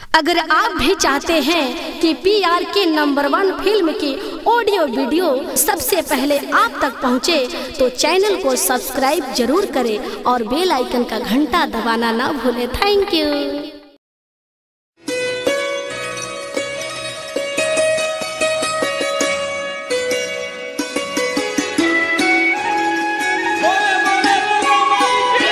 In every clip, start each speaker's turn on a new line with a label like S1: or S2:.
S1: अगर आप भी चाहते हैं कि P R K number one film की ऑडियो वीडियो सबसे पहले आप तक पहुंचे, तो चैनल को सब्सक्राइब जरूर करें और बेल आइकन का घंटा दबाना ना भूलें थैंक यू
S2: बोले बोले दुर्गा माई की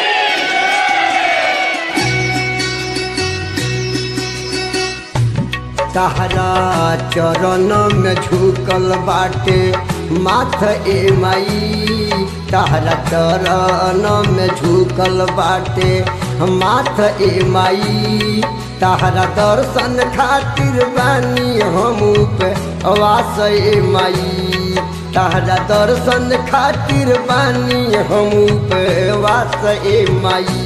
S3: तहरा चरण में झुकल बाटे माथ ए माई तहरा चरण में झुकल बाटे माथ ए माई तहरा दर्शन खातिर बानी हम पे वास ए माई तहरा दर्शन खातिर बानी हम पे वास ए माई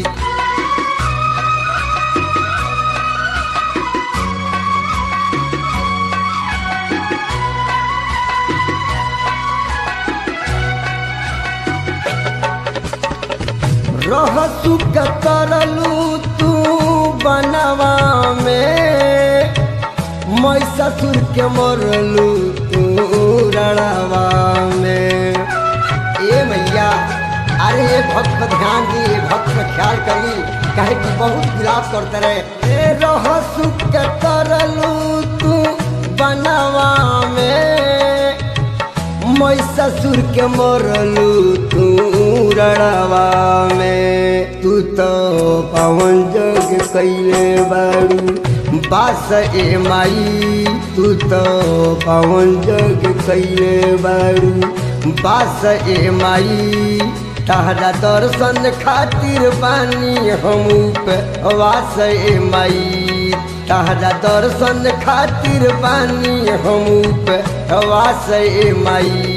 S3: रहसु कतरलू तू बनवा में मैं ससुर के मरलू तू रड़वा में ए भैया अरे ये भक्त पर ध्यान दी ये भक्त का ख्याल करी कहे कि बहुत विलाप करते रहे ए रहसु कतरलू तू बनवा में मैं ससुर के मरलू तू रड़वा में तू तो पवन जग कैले बारू बास ए माई तू तो पवन जग कैले बारू बास ए माई तहरा दर्शन खातिर बानी हम पे वास ए माई तहरा दर्शन खातिर बानी हम पे वास ए माई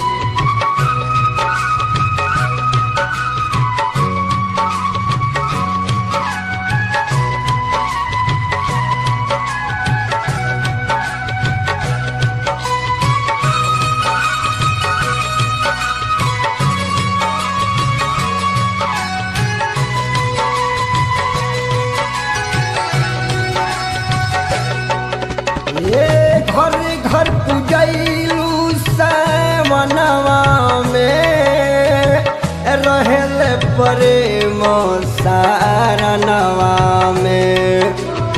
S3: ये घर घर पूजैलू मनवा में रहल प्रेम सारनवा में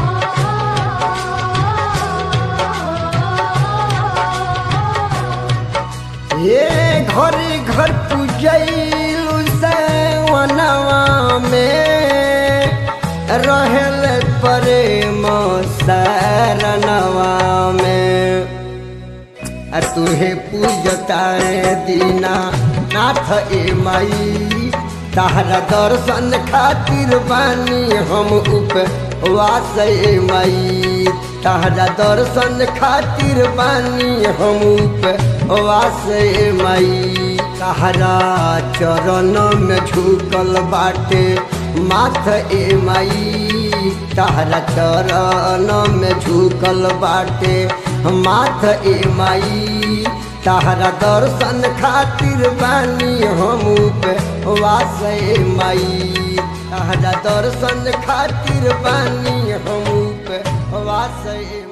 S3: ये घर घर पूजैलू मनवा में रहल प्रेम शरणवा में आ तुहे पूजताए दीना नाथ ए माई तहरा दर्शन खातिर बानी हम उपवास ए माई तहरा दर्शन खातिर बानी हम उपवास ए माई तहरा चरण में झुकल बाटे माथ ए माई तहरा चरण में झुकल बाटे माथ ए माई तहरा दर्शन खातिर बानी हम पे वास ए माई तहरा दर्शन खातिर बानी हम पे वास ए